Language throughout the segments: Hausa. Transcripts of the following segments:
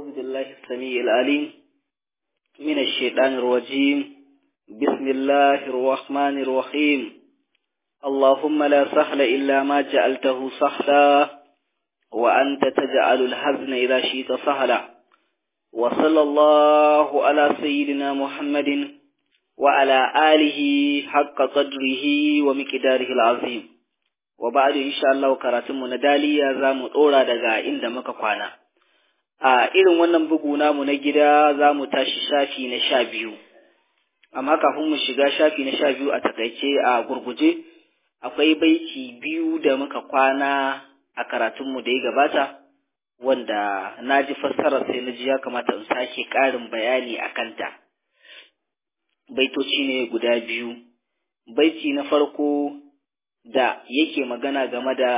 أعوذ بالله السميع العليم من الشيطان الرجيم بسم الله الرحمن الرحيم اللهم لا سهل إلا ما جعلته سهلا وأنت تجعل الحزن إذا شئت سهلا وصلى الله على سيدنا محمد وعلى آله حق قدره ومقداره العظيم وبعد إن شاء الله كراتم ندالي زام أورا دقا إن دمك قوانا a irin wannan bugu namu na gida za mu tashi shafi na sha biyu amma kafin mu shiga shafi na sha biyu a takaice a gurguje akwai baiti biyu da muka kwana a karatunmu da ya gabata wanda na ji fassarar sai na ji ya kamata in sake ƙarin bayani a kanta baitoci ne guda biyu baiti na farko da yake magana game da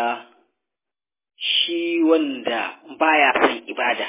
shi wanda baya son ibada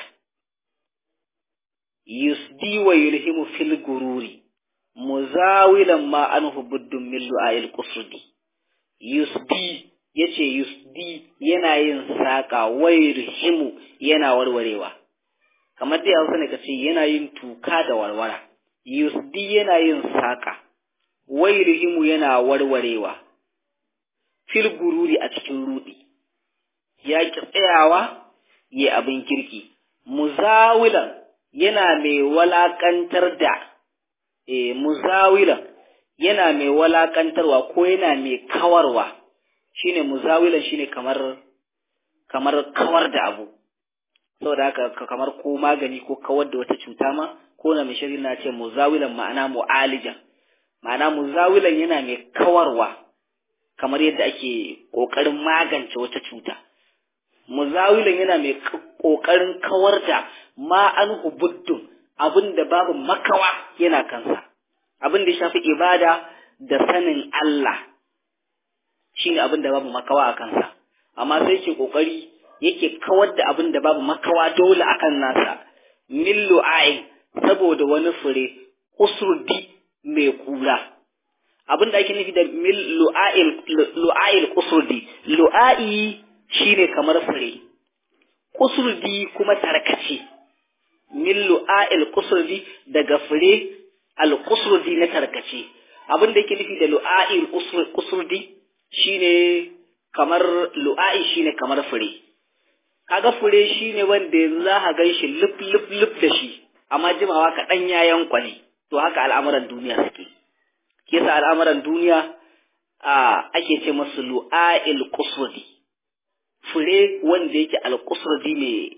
yusdi wa yulhimu fil gururi muzawilan ma anhu buddun min lu'ayil qusudi yusdi yace yusdi yana yin saka wa yulhimu yana warwarewa kamar dai Hausa ne kace yana yin tuka da warwara yusdi yana yin saka wa yulhimu yana warwarewa fil gururi a cikin rudi ya ki tsayawa yi abin kirki muzawilan yana mai walakantar da e muzawilan yana mai walakantarwa ko yana mai kawarwa shine muzawilan shine kamar kamar kawar da abu saboda haka kamar ko magani ko kawar da wata cuta ma ko na mai shari'a na ce muzawilan ma'ana mu'alijan ma'ana muzawilan yana mai kawarwa kamar yadda ake ƙoƙarin magance wata cuta muzawilan yana mai ƙoƙarin kawar da ma an hubuddun abin da babu makawa yana kansa abin da shafi ibada da sanin Allah shine abin da babu makawa a kansa amma sai ke ƙoƙari yake kawar da abin da babu makawa dole akan nasa millu ayin saboda wani fure usurdi mai kura abin da ake nufi da mil lu'a'il kusurdi lu'a'i shine kamar fure kusurdi kuma tarkace min lu'a'il kusurdi daga fure al kusurdi na tarkace abin da yake nufi da lu'a'il kusurdi shine kamar lu'a'i shine kamar fure kaga fure shine wanda yanzu za ka gan shi lif lif lif da shi amma jimawa kaɗan ya yankwa ne to haka al'amuran duniya suke kisa al'amuran duniya a ake ce masu lu'a'il kusurdi fure wanda yake alƙusurdi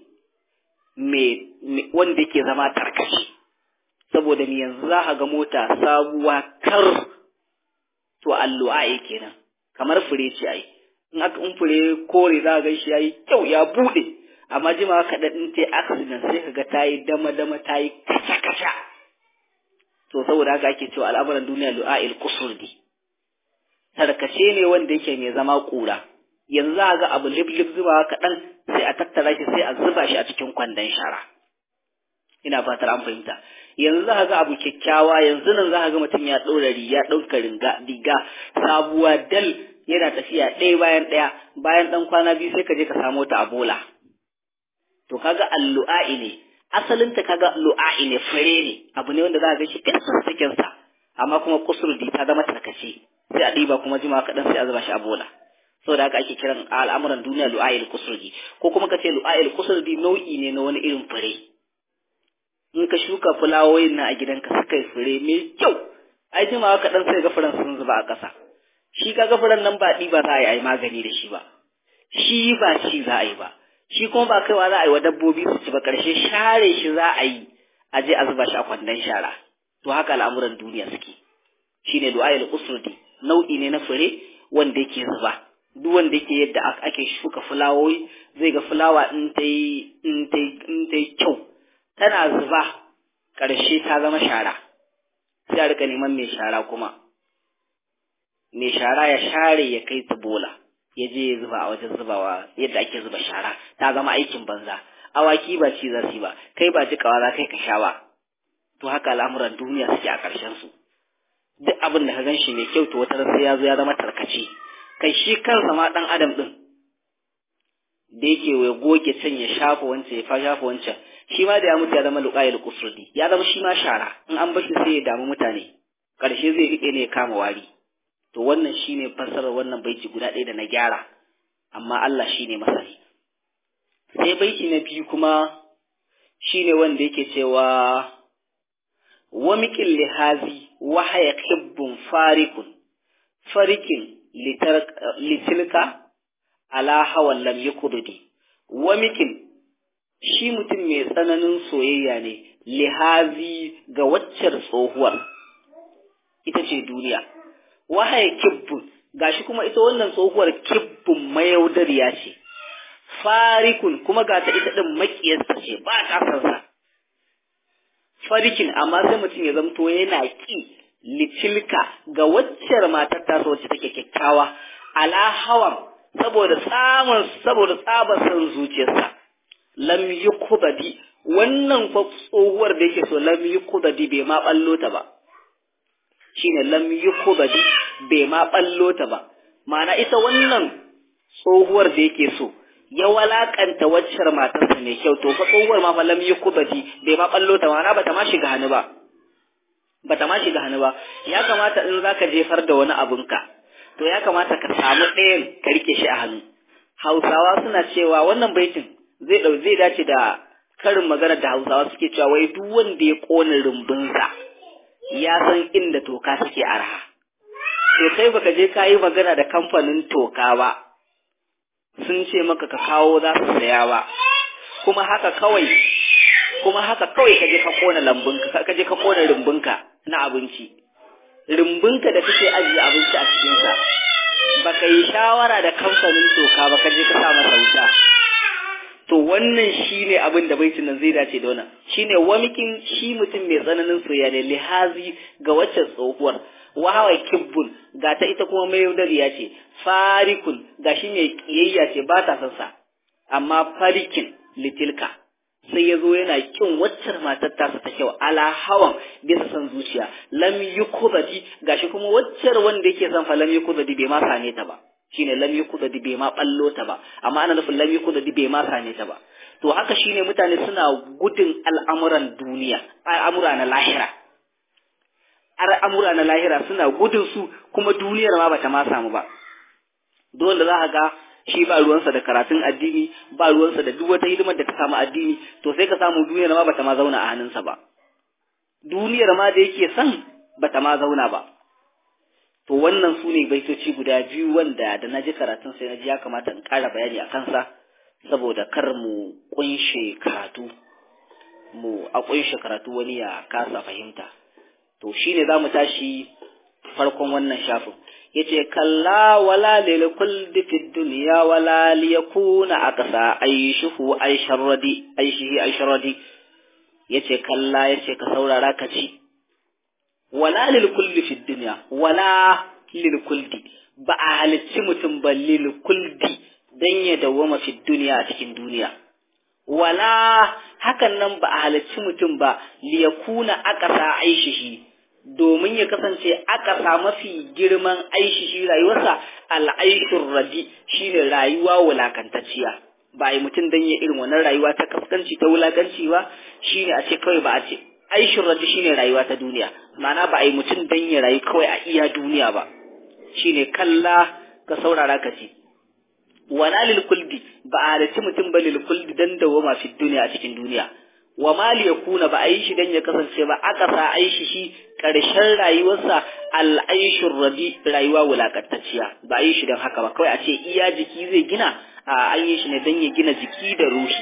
mai wanda yake zama tarkashi saboda ni yanzu za ka ga mota sabuwa kar to allu'a kenan kamar fure ce ai in aka in fure kore za ga shi yayi kyau ya bude amma jima kaɗan in ta accident sai ka ga ta yi dama dama ta yi kasha kasha to saboda haka ake cewa al'amuran duniya lu'a'il kusurdi tarkace ne wanda yake mai zama kura yanzu za a ga abu lif-lif zuba kaɗan sai a tattara shi sai a zuba shi a cikin kwandon shara ina fatar an fahimta yanzu za a ga abu kyakkyawa yanzu nan za a ga mutum ya ɗora riga ɗauka riga sabuwa dal yana tafiya ɗaya bayan ɗaya bayan ɗan kwana biyu sai ka je ka samo ta a bola to kaga allu'a'i ne asalinta kaga lu'a'i ne fure ne abu ne wanda za a ga shi ƙasar cikinsa amma kuma kusurdi ta zama tarkace sai a ɗiba kuma jima kaɗan sai a zuba shi a bola saboda haka ake kiran al'amuran duniya lu'ayil kusurdi ko kuma ka ce lu'ayil kusurdi nau'i ne na wani irin fure in ka shuka fulawoyin na a gidanka suka yi fure mai kyau ai jimawa kaɗan sai ga furen sun zuba a ƙasa shi ka ga furen nan ba ɗiba za a yi magani da shi ba shi ba ci za a yi ba shi kuma ba kaiwa za a yi wa dabbobi su ci ba ƙarshe share shi za a yi a je a zuba shi a kwandon shara to haka al'amuran duniya suke shine lu'ayil kusurdi nau'i ne na fure wanda yake zuba duk wanda yake yadda ake shuka fulawoyi zai ga fulawa in ta yi in ta yi kyau tana zuba ƙarshe ta zama shara sai a rika neman mai shara kuma mai shara ya share ya kai ta bola ya je ya zuba a wajen zubawa yadda ake zuba shara ta zama aikin banza awaki ba ci za su ba kai ba jikawa za kai ka sha ba to haka al'amuran duniya suke a ƙarshen su duk abin da ka gan shi mai kyau to wata sai ya zo ya zama tarkace kai shi kansa ma ɗan adam ɗin da yake wai goge can ya shafa wancan ya fa shafa wancan shi ma da ya mutu ya zama luqayil qusrudi ya zama shi ma shara in an bashi sai ya damu mutane karshe zai rike ne ya kama wari to wannan shine fassarar wannan baiti guda ɗaya da na gyara amma Allah shine masani sai baiti na biyu kuma shine wanda yake cewa wa miqil lihazi wa haya kibbun farikun farikin litilka ala hawan lam yakududi wa mikin shi mutum mai tsananin soyayya ne lihazi ga waccar tsohuwar ita ce duniya wahaya kibbun gashi kuma ita wannan tsohuwar kibbun mayaudariya ce farikun kuma ga ta ita din makiyarsa ce ba ta sansa farikin amma sai mutum ya zamto yana ki litilka ga waccar matar ta wacce take kyakkyawa ala hawan saboda tsamin saboda tsabar san zuciyarsa lam yukubadi wannan fa tsohuwar da yake so lam yukubadi bai ma ballo ta ba shine lam yukubadi bai ma ballo ta ba ma'ana ita wannan tsohuwar da yake so ya walakanta waccar matarsa mai kyau to fa tsohuwar ma fa lam yukubadi bai ma ballo ta ma'ana bata ma shiga hannu ba bata ma shiga hannu ba ya kamata in zaka jefar da wani abunka to ya kamata ka samu ɗayan ka rike shi a hannu hausawa suna cewa wannan baitin zai ɗau zai dace da karin magana da hausawa suke cewa wai duk wanda ya ƙona rumbunsa ya san inda toka take arha to kai baka je ka yi magana da kamfanin toka ba sun ce maka ka kawo za su saya ba kuma haka kawai kuma haka kawai ka je ka ƙona lambunka ka je ka ƙona rumbunka na abinci rumbunka da kake ajiye abinci a cikinsa ba ka yi shawara da kamfanin toka ba ka je ka sa masa wuta to wannan shi ne abin da baitin nan zai dace da wannan shi ne wamikin shi mutum mai tsananin soyayya ne lihazi ga waccan tsohuwar wahawa kibbun ga ta ita kuma mai yaudariya ce farikun ga shi mai kiyayya ce ba ta son sa amma farikin litilka sai ya zo yana kin waccar matar tasa ta kyau ala hawan bisa san zuciya lam yukudadi gashi kuma waccar wanda yake son fa lam yukudadi bai ma sane ta ba shine lam yukudadi bai ma ballo ta ba amma ana nufin lam yukudadi bai ma sane ta ba to haka shine mutane suna gudun al'amuran duniya al'amura na lahira al'amura na lahira suna gudun su kuma duniyar ma bata ma samu ba dole za ka ga shi ba ruwansa da karatun addini ba ruwansa da duk wata hidimar da ta samu addini to sai ka samu duniyar ma bata ma zauna a hannunsa ba duniyar ma da yake son bata ma zauna ba to wannan su ne baitoci guda biyu wanda da na ji karatun sai na ji ya kamata in ƙara bayani a kansa saboda kar mu kunshe karatu mu a kunshe karatu wani ya kasa fahimta to shine za mu tashi farkon wannan shafin yace kalla wala lil kulli fid dunya wala liyakuna aqsa aishuhu aisharradi aishihi aisharradi yace kalla yace ka saurara ka ci wala lil kulli fid dunya wala lil kulli ba a halicci mutum ba lil kulli dan ya dawwama fid dunya a cikin duniya wala hakan nan ba a halicci mutum ba liyakuna aqsa aishihi domin ya kasance aka sa mafi girman aishi shi rayuwarsa al'aishun radi shine rayuwa wulakantacciya ba yi mutum dan ya irin wannan rayuwa ta kaskanci ta wulakanci ba shine a ce kawai ba a ce aishin radi shine rayuwa ta duniya ma'ana ba a yi mutum dan ya rayu kawai a iya duniya ba shine kalla ka saurara ka ce wala lil kuldi ba a halarci mutum ba lil kuldi dan dawoma fi duniya a cikin duniya wa mali yakuna ba a yi shi dan ya kasance ba aka sa aishi shi ƙarshen rayuwarsa al'aishun rabi rayuwa wulakantacciya ba a yi shi don haka ba kawai a ce iya jiki zai gina a an yi shi ne don ya gina jiki da ruhi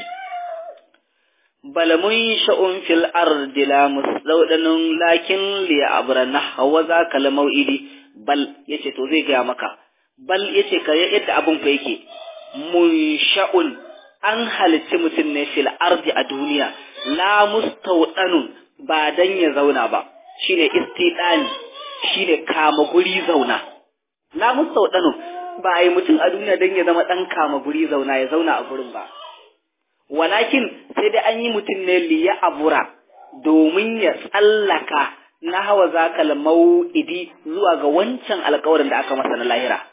balamun sha'un fil ardi la musdaudanin lakin li abrana hawa za ka la mau'idi bal yace to zai gaya maka bal yace ka yadda abun fa yake mun sha'un an halicci mutum ne fil ardi a duniya la mustaudanun ba dan ya zauna ba shine istidani shine kama guri zauna la mustaudanun ba ai mutum a duniya dan ya zama dan kama guri zauna ya zauna a gurin ba walakin sai dai an yi mutum ne liya abura domin ya tsallaka na hawa zakal mau'idi zuwa ga wancan alkawarin da aka masa na lahira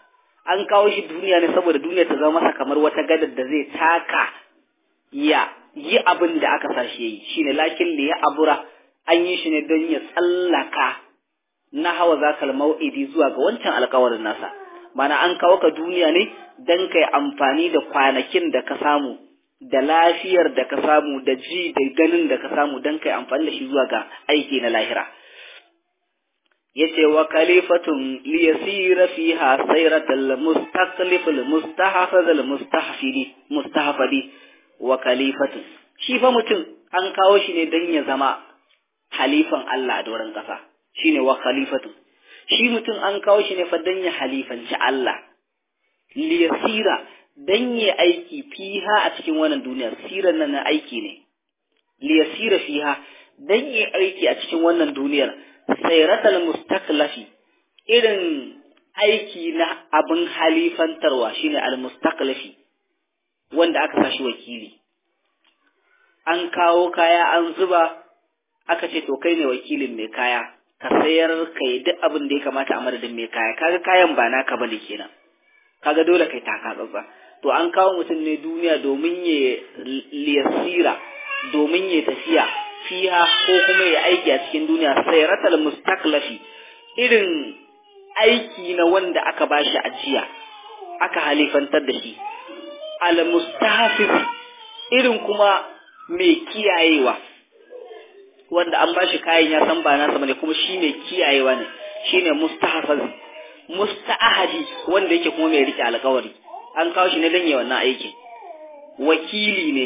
an kawo shi duniya ne saboda duniya ta zama masa kamar wata gadar da zai taka ya yi abin da aka sa shi yi shine lakin da ya abura an yi shi ne don ya tsallaka na hawa zakal mau'idi zuwa ga wancan alkawarin nasa mana an kawo ka duniya ne don kai amfani da kwanakin da ka samu da lafiyar da ka samu da ji da ganin da ka samu don kai amfani da shi zuwa ga aiki na lahira yace wa kalifatun li yasira fiha sayratal mustaqlif al mustahafaz al mustahfidi mustahfadi wa kalifatun shi fa mutum an kawo shi ne don ya zama halifan Allah a doron kasa shine wa khalifatun shi mutum an kawo shi ne fa don ya halifanci Allah li yasira dan ya aiki fiha a cikin wannan duniya siran nan na aiki ne li yasira fiha dan ya aiki a cikin wannan duniyar sayratal mustaklafi irin aiki na abin halifantarwa shine al mustaklafi wanda aka sashi wakili an kawo kaya an zuba aka ce to kai ne wakilin mai kaya ka sayar kai duk abin da ya kamata a madadin mai kaya kaga kayan ba naka bane kenan kaga dole kai taka tsatsa to an kawo mutum ne duniya domin ya liyasira domin ya tafiya fiha ko kuma ya aiki a cikin duniya sai ratal mustaklafi irin aiki na wanda aka bashi ajiya aka halifantar da shi al mustahafiz irin kuma mai kiyayewa wanda an bashi kayan ya san ba nasa bane kuma shi mai kiyayewa ne shine mustahafaz musta'ahadi wanda yake kuma mai rike alƙawari an kawo shi ne don yi wannan aikin wakili ne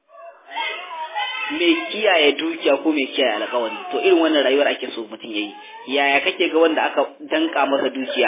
mai kiyaye dukiya ko mai kiyaye alƙawari to irin wannan rayuwar ake so mutum yayi yaya kake ga wanda aka danka masa dukiya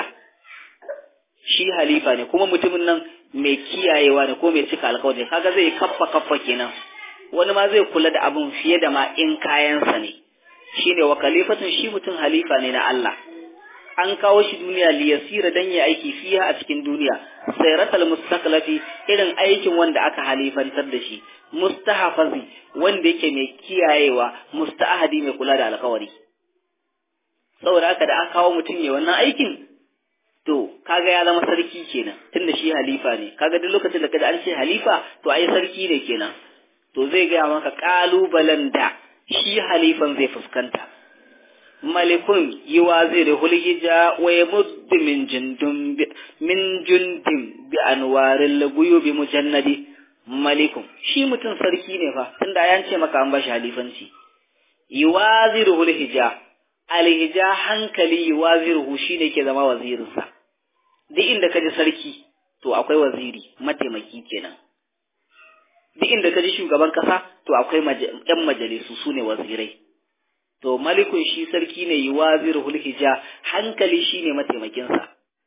shi halifa ne kuma mutumin nan mai kiyayewa ne ko mai cika alƙawari kaga zai kaffa kaffa kenan wani ma zai kula da abin fiye da ma in kayansa ne shine wa khalifatun shi mutum halifa ne na Allah an kawo shi duniya liyasira dan ya aiki fiha a cikin duniya sayratal mustaqlafi irin aikin wanda aka halifantar da shi mustahafazi wanda yake mai kiyayewa musta'ahadi mai kula da alkawari saboda haka da aka kawo mutum ya wannan aikin to kaga ya zama sarki kenan tunda shi halifa ne kaga duk lokacin da kaji an ce halifa to ai sarki ne kenan to zai gaya maka kalubalen da shi halifan zai fuskanta malikun yuwaziru hulhija wa yamuddu min jundum min jundim bi anwaril guyubi mujannadi malikun shi mutum sarki ne fa tunda ya ce maka an bashi halifanci yuwaziru hulhija alhija hankali yuwaziru shine ke zama wazirinsa duk inda kaji sarki to akwai waziri mataimaki kenan duk inda kaji shugaban kasa to akwai yan majalisu sune wazirai to malikun shi sarki ne yi wazir hulhija hankali shi ne mataimakinsa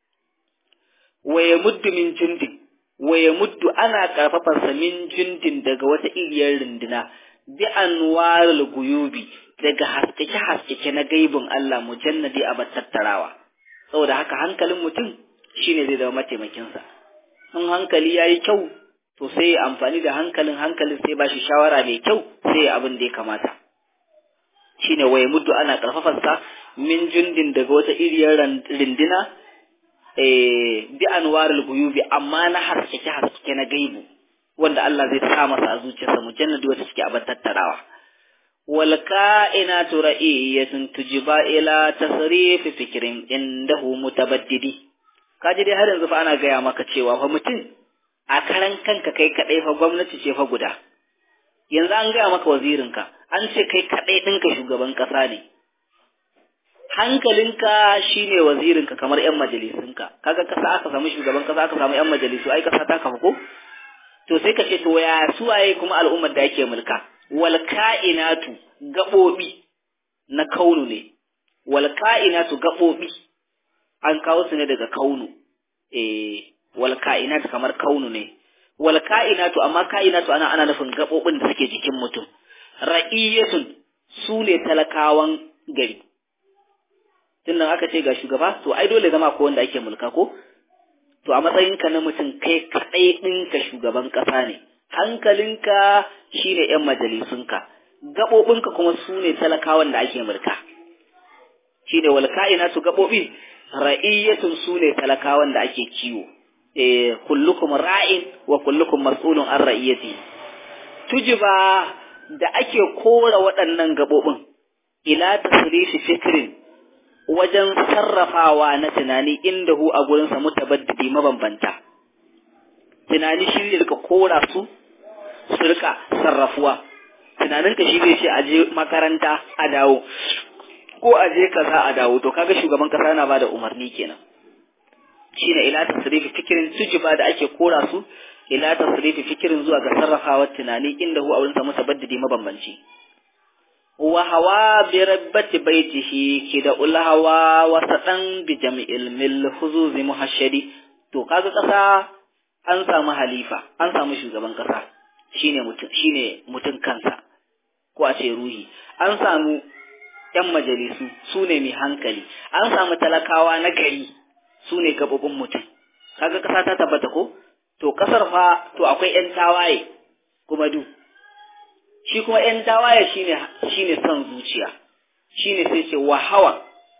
waye muddu min jundin waye muddu ana karfafarsa min jundin daga wata iriyar runduna bi anwarul guyubi daga haskake haskake na gaibin Allah mujannadi a tattarawa saboda haka hankalin mutum shine zai zama mataimakinsa in hankali yayi kyau to sai amfani da hankalin hankalin sai ba shi shawara mai kyau sai abin da ya kamata shine waye muddu ana karfafarsa min jundin daga wata iriyar rindina eh bi anwarul guyubi amma na haskake haskake na gaibu wanda Allah zai sa masa a zuciyarsa mujannadi wata suke abar tattarawa wal ka'inatu ra'iyatun tujiba ila tasrif fikrin indahu mutabaddidi kaji dai har yanzu fa ana gaya maka cewa fa mutum a karan kanka kai kadai fa gwamnati ce fa guda yanzu an gaya maka wazirinka an ce kai kaɗai ɗinka shugaban ƙasa ne hankalinka shine wazirinka kamar 'yan majalisunka kaga kasa aka samu shugaban ƙasa aka samu 'yan majalisu ai ƙasa ta kafa ko to sai ka ce to ya suwaye kuma al'ummar da ake mulka wal ka'inatu gaɓoɓi na kaunu ne wal ka'inatu gaɓoɓi an kawo su ne daga kaunu eh wal ka'inatu kamar kaunu ne wal ka'inatu amma ka'inatu ana ana nufin gabobin da suke jikin mutum ra'iyatun su ne talakawan gari tunda aka ce ga shugaba to ai dole zama ko wanda ake mulka ko to a matsayinka na mutum kai kadai ɗinka shugaban ƙasa ne hankalinka shine yan majalisunka gabobinka kuma su ne talakawan da ake mulka shine wal ka'inatu gabobi ra'iyatun su ne talakawan da ake kiwo eh kullukum ra'in wa kullukum mas'ulun an ra'iyati tujiba da ake kora waɗannan gabobin ila tasrifi fikrin wajen sarrafawa na tunani inda hu a gurinsa mutabaddidi mabambanta tunani shi ne rika kora su su rika sarrafuwa tunaninka shi zai ce a je makaranta a dawo ko a je kaza a dawo to kaga shugaban kasa yana bada umarni kenan shine ila tasrifi fikirin tujiba da ake kora su ila tasrifi fikirin zuwa ga sarrafawa tunani inda hu a wurin sa mutabaddidi mabambanci wa hawa bi rabbati baitihi kida ul hawa wa sadan bi jam'il mil huzuzi muhashshadi to kaga kasa an samu halifa an samu shugaban kasa shine mutum shine mutum kansa ko a ce ruhi an samu ‘yan majalisu su ne mai hankali, an samu talakawa na gari su ne gababin mutum, kaga ƙasa ta tabbata ko? To, ƙasar fa, to akwai ‘yan tawaye kuma du, shi kuma ‘yan tawaye shi ne son zuciya, shi ne sai ce wa hawa,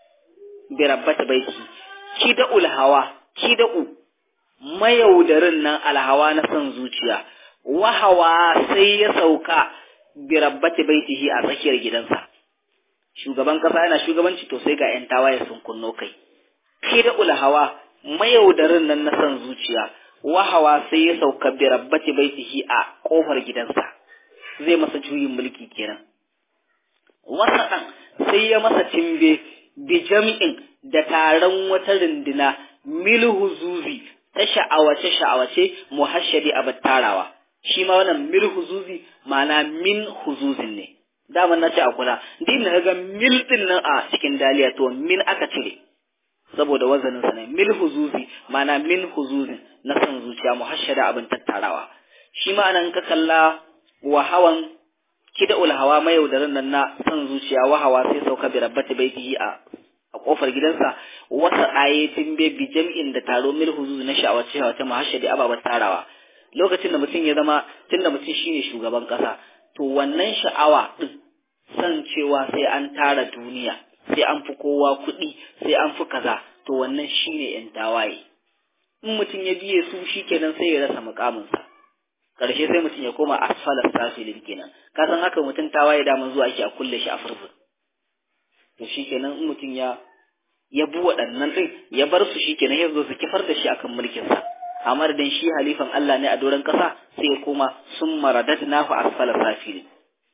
bi rabbata baiti, ki da ulhawa, ki da u, mayaudarin nan alhawa na son zuciya, wahawa sai ya sauka bi rabbati baitihi a tsakiyar gidansa. shugaban kasa yana shugabanci to sai ga ‘yan tawaye sun kunno kai. Ke da ulhawa mayaudarin nan na son zuciya, wahawa sai ya sauka bi rabbati baitihi a ƙofar gidansa, zai masa juyin mulki kenan. Wasa ɗan sai ya masa cimbe bi jami'in da taron wata runduna milhu zuzi ta sha'awace sha'awace muhashshadi a tarawa. Shi ma wannan milhu zuzi ma'ana min huzuzin ne. daman na ce a kula din na ga mil din nan a cikin daliya to min aka cire saboda wazanin sa ne mil huzuzi mana min huzuzin na san zuciya muhashshada abin tattarawa shi ma nan ka kalla wa hawan kida ul hawa mai yaudarin nan na san zuciya wa hawa sai sauka bi rabbati baitihi a a kofar gidansa wata ayatin be bi jam'in da taro mil huzuzi na sha'awace sha'awace muhashshadi ababan tarawa lokacin da mutum ya zama tunda mutum shine shugaban kasa to wannan sha'awa ɗin san cewa sai an tara duniya sai an fi kowa kuɗi sai an fi kaza to wannan shine yan tawaye in mutum ya biye su shikenan sai ya rasa mukaminsa ƙarshe sai mutum ya koma asfalar safilin kenan ka san haka mutum tawaye daman zuwa ake a kulle shi a furzun to shikenan in mutum ya ya bi waɗannan ɗin ya bar su shikenan ya zo su kifar da shi akan mulkinsa a madadin shi halifan Allah ne a doron ƙasa sai ya koma sun maradat nahu asfala safili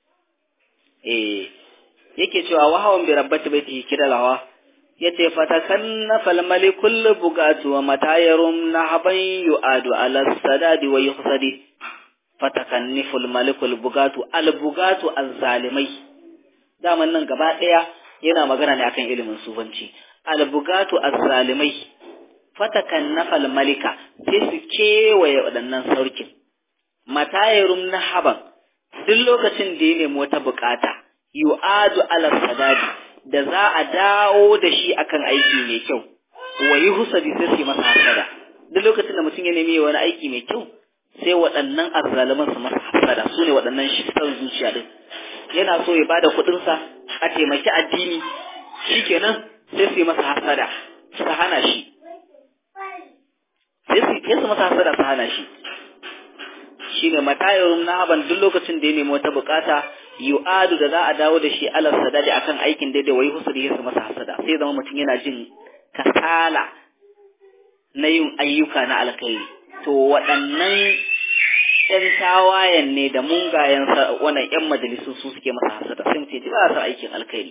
eh yake cewa wahawan bi rabbati baitihi kidalawa yace fatakanna fal malikul bugatu wa matayarum nahaban yu'adu ala sadadi wa yuhsadi fatakanniful malikul bugatu al bugatu azzalimai daman nan gaba daya yana magana ne akan ilimin sufanci al bugatu azzalimai fatakan nafal malika sai su kewaye waɗannan sarkin matayarum na haban duk lokacin da ya nemi wata bukata yu'adu ala sadadi da za a dawo da shi akan aiki mai kyau wa yi husadi sai su masa hasada duk lokacin da mutum ya nemi wani aiki mai kyau sai waɗannan azzaliman su masa hasada su ne waɗannan shi san zuciya din yana so ya bada kuɗinsa a taimaki addini shikenan sai su yi masa hasada su hana shi sai su masa hasada su hana shi shi ne matayarun na haban duk lokacin da ya nemi wata bukata yu'adu da za a dawo da shi alal sadadi akan aikin daidai wai husu da su masa hasada sai zama mutum yana jin kasala na yin ayyuka na alkhairi to waɗannan ƴan tawayen ne da mungayen wannan ƴan majalisun su suke masa hasada sai mutum ji ba sa aikin alkhairi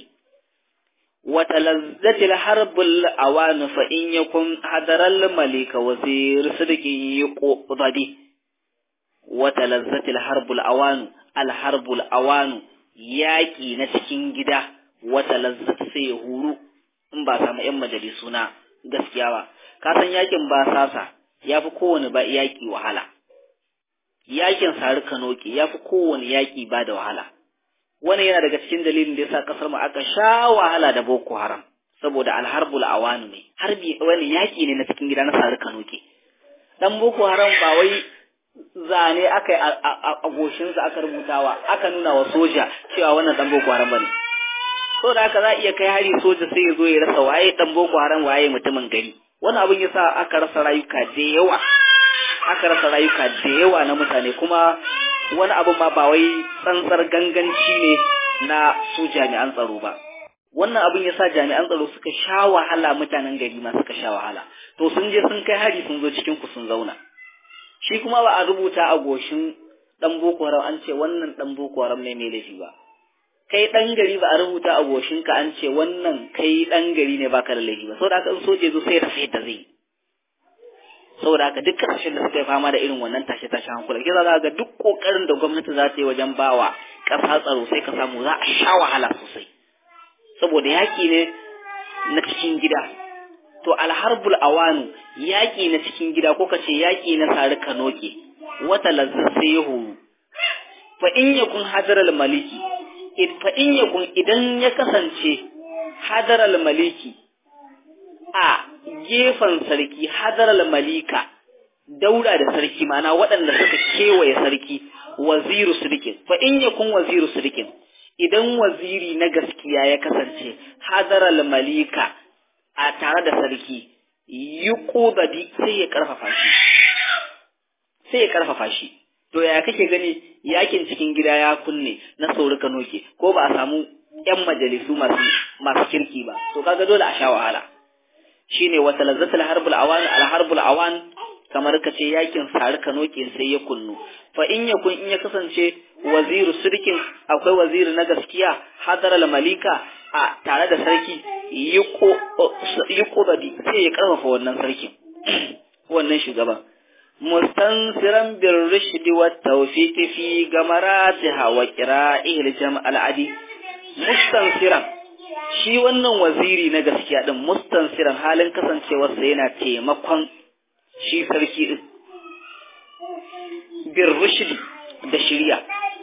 وتلذت الحرب الأوان فإن يكن حضر الملك وزير صدق يقضي وتلذت الحرب الأوان الحرب الأوان yaƙi na cikin gida wata lazzat sai ya huru in ba samu ‘yan majalisu na gaskiya ba, ka san yaƙin ba sasa ya fi kowane ba yaƙi wahala, yaƙin sari kanoki ya fi kowane yaƙi ba da wahala. wani yana daga cikin dalilin da yasa kasar mu aka sha wahala da Boko Haram saboda alharbul awanu ne harbi wani yaki ne na cikin gida na sari kanoke dan Boko Haram ba wai zane aka yi a goshinsa aka rubutawa aka nuna wa soja cewa wannan dan Boko Haram bane so da haka za a iya kai hari soja sai ya zo ya rasa waye dan Boko Haram waye mutumin gari wani abin yasa aka rasa rayuka da yawa aka rasa rayuka da yawa na mutane kuma wani abu ma ba wai tsantsar ganganci ne na su jami'an tsaro ba wannan abin ya sa jami'an tsaro suka sha wahala mutanen gari ma suka sha wahala to sun je sun kai hari sun zo cikin ku sun zauna shi kuma ba a rubuta a goshin dan boko haram an ce wannan dan boko haram ne mai laifi ba kai dan gari ba a rubuta a goshin ka an ce wannan kai dan gari ne baka da laifi ba saboda haka in soje zo sai rasa yadda zai saboda haka duk kasashen da suka yi fama da irin wannan tashe tashe hankula kisa za ga duk kokarin da gwamnati za ta yi wajen bawa ƙasa tsaro sai ka samu za a sha wahala sosai saboda yaƙi ne na cikin gida to alharbul awanu yaƙi na cikin gida ko kace yaƙi na sari kanoke wata lazzar sai ya horu fa in yakun hadaral maliki fa in yakun idan ya kasance hadaral maliki a gefen sarki hadaral malika daura da sarki mana waɗanda suka kewaye sarki waziru sirikin fa in yakun waziru sirikin idan waziri na gaskiya ya kasance hadaral malika a tare da sarki yi ƙobadi sai ya ƙarfafa shi sai ya ƙarfafa shi to ya kake gani yakin cikin gida ya kunne na sauri ka noke ko ba a samu yan majalisu masu masu kirki ba to kaga dole a sha wahala shine wata lazzatul harbul awan al harbul awan kamar ka ce yakin sari ka noke sai ya kunnu fa in yakun in ya kasance waziru sirkin akwai waziri na gaskiya hadaral malika a tare da sarki yi ƙobadi sai ya ƙarfafa wannan sarkin wannan shugaban mustansiran bin rishdi wa tawfiqi fi gamaratiha wa qira'il jam'al adi mustansiran shi wannan waziri na gaskiya din mustansiran halin kasancewarsa yana taimakon shi sarki din bin rishdi da shirya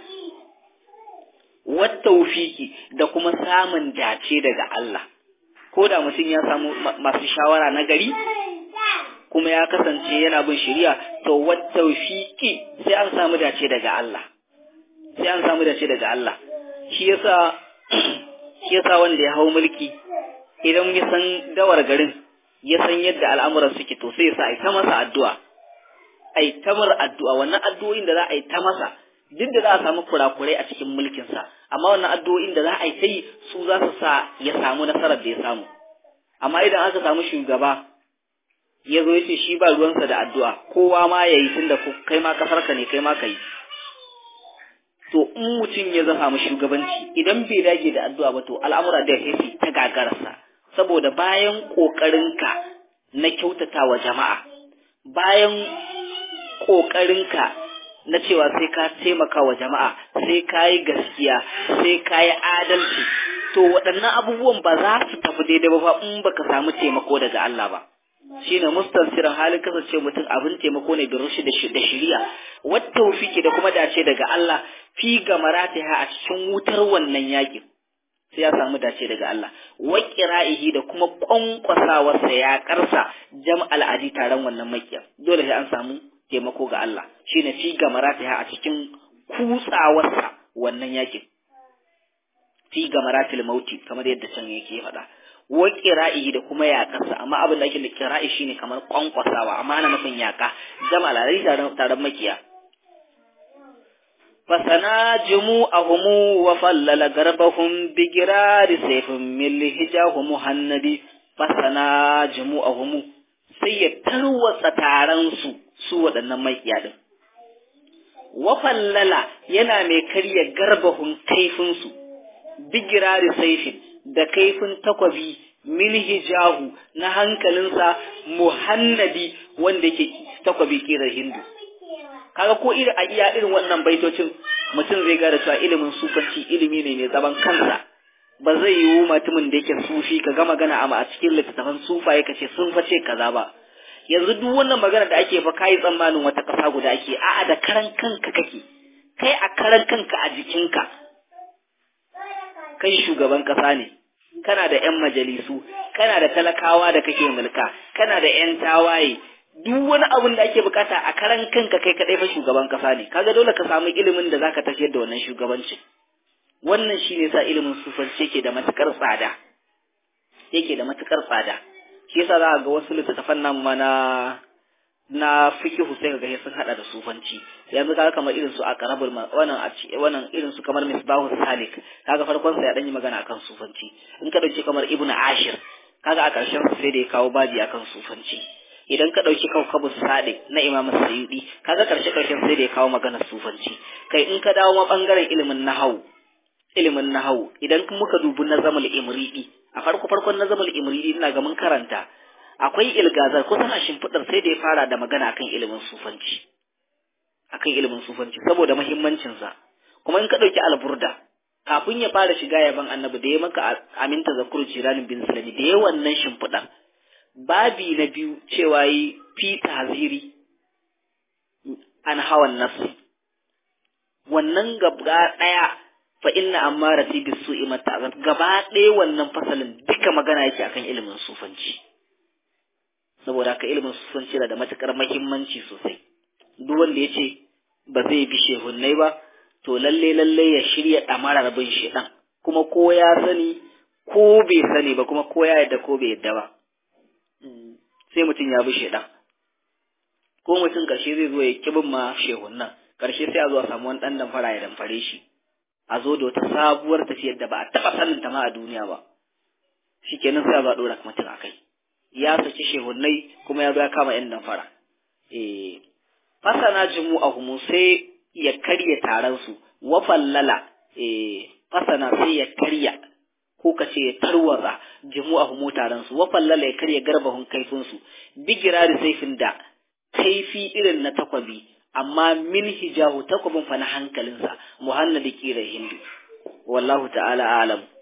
wattaufiki da kuma samun dace daga Allah ko da mutum ya samu masu shawara na gari kuma ya kasance yana bin shari'a to wattaufiki sai an samu dace daga Allah sai an samu dace daga Allah shi yasa shi yasa wanda ya hau mulki idan ya san dawar garin ya san yadda al'amuran suke to sai ya sa ai ta masa addu'a ai ta mar addu'a wannan addu'o'in da za a yi ta masa duk da za a samu kurakurai a cikin mulkinsa amma wannan addu'o'in da za a yi ta yi su za su sa ya samu nasarar da ya samu amma idan aka samu shugaba ya zo ya ce shi ba ruwansa da addu'a kowa ma ya yi tun da kai ma kasarka ne kai ma ka yi to in mutum ya zama mu shugabanci idan bai dage da addu'a ba to al'amura da ya ta gagararsa saboda bayan ƙoƙarinka na kyautata wa jama'a bayan ƙoƙarinka na cewa sai ka taimaka wa jama'a sai ka yi gaskiya sai ka yi adalci to waɗannan abubuwan ba za su tafi daidai ba in baka samu taimako daga Allah ba shine mustansirin halin kasance mutum abin taimako ne da rushi da shiriya wata tawfiki da kuma dace daga Allah fi gamaratiha a cikin wutar wannan yakin sai ya samu dace daga Allah wa qira'ihi da kuma kwankwasawarsa ya karsa jam'al adi taron wannan makiya dole sai an samu taimako ga Allah shine fi gamaratiha a cikin kutsawarsa wannan yakin fi gamaratil mauti kamar yadda can yake faɗa wa qira'ihi da kuma yaƙarsa amma abin da ake da qira'i shine kamar kwankwasawa amma ana nufin yaƙa jama'a lalai taron taron makiya fasana jumu'ahumu wa fallala garbahum bi girari sayfin min hijahu muhannadi fasana jumu'ahumu sai ya tarwatsa taron su su waɗannan makiya din wa fallala yana mai karya garbahun kaifin su bi girari sayfin da kaifin takwabi min hijahu na hankalinsa muhannadi wanda yake takwabi kirar hindu kaga ko irin a iya irin wannan baitocin mutum zai gada cewa ilimin sufanci ilimi ne mai zaman kansa ba zai yiwu mutumin da yake sufi ka ga magana amma a cikin littattafan sufaye ka ce sun face kaza ba yanzu duk wannan magana da ake fa kai tsammanin wata kasa guda ake a'a da karan kanka kake kai a karan kanka a jikinka kai shugaban kasa ne kana da yan majalisu kana da talakawa da kake mulka kana da yan tawaye duk wani abin da ake bukata a karan kanka kai kadai fa shugaban kasa ne kaga dole ka samu ilimin da zaka tafiyar da wannan shugabancin wannan shine sa ilimin sufanci yake da matukar tsada yake da matukar tsada shi yasa za ga wasu littattafan nan mana na fikihu sai kaga sun hada da sufanci yanzu kaga kamar irin su a karabul wannan a wannan irin su kamar misbahu salik kaga farkon sa ya dan yi magana akan sufanci in ka dauki kamar ibnu ashir kaga a karshen sai da ya kawo baji akan sufanci idan ka dauki kaukabu sadiq na imam sayyidi kaga karshe karshen sai da ya kawo magana sufanci kai in ka dawo ma bangaren ilimin nahawu ilimin nahawu idan muka dubi nazamul imridi a farko farkon nazamul imridi ina ga mun karanta akwai ilgazar kusan a shimfiɗar sai da ya fara da magana akan ilimin sufanci akan ilimin sufanci saboda muhimmancinsa kuma in ka ɗauki alburda kafin ya fara shiga yaban annabi da ya maka aminta zakur jiranin bin sulami da ya wannan shimfiɗar babi na biyu cewa yi fi taziri an hawan nafsi wannan gaba ɗaya fa inna ammarati bisu'i mata'azat gaba ɗaya wannan fasalin duka magana yake akan ilimin sufanci saboda haka ilimin sufanci yana da matukar muhimmanci sosai duk wanda ya ce ba zai bi shehunnai ba to lalle lalle ya shirya ɗamarar bin shedan kuma ko ya sani ko bai sani ba kuma ko ya yadda ko bai yadda ba sai mutum ya bi shedan ko mutum karshe zai zo ya kibin ma shehunnan karshe sai a zo a samu wani ɗan damfara ya damfare shi a zo da wata sabuwar tafiyar da ba a taɓa sanin ta ma a duniya ba shikenan sai a zo a ɗora mutum a kai ya saki shehunnai kuma ya zo ya kama yan damfara eh fasana jumu'ahumu sai ya karya taron su wa fallala eh fasana sai ya karya ko ka ce ya tarwaza jumu'ahumu taron su wa fallala ya karya garbahun kaifin su bigirari saifin da kaifi irin na takwabi amma min hijahu takwabin fa na hankalinsa muhannadi kira hindu wallahu ta'ala a'lam